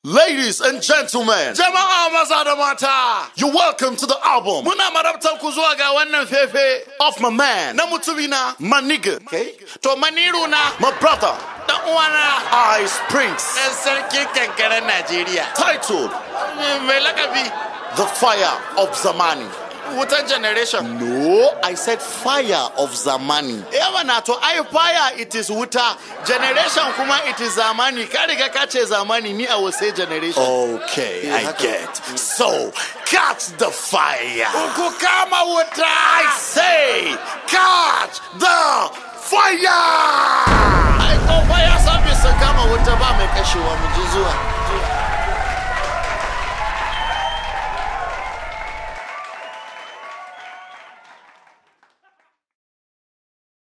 Ladies and gentlemen, Jama'a maza da mata, you're welcome to the album muna marabtar ku zuwa ga wannan fefe of my man, na mutumina, my nigga, to maniru na my brother, dan uwana Ice Prince, ɗan sarkin kankaren Najeriya. titled Mai lakabi The Fire of Zamani. wutan generation. No, I said Fire of Zamani. Yawa na to ai fire it is wuta, generation kuma it is zamani. Ka riga ka ce zamani ni I will say generation. Okay, I get. So, catch the fire. Ku kama wuta. I say, catch the fire. Ai ko fire service sun kama wuta ba mai kashewa mu ji zuwa.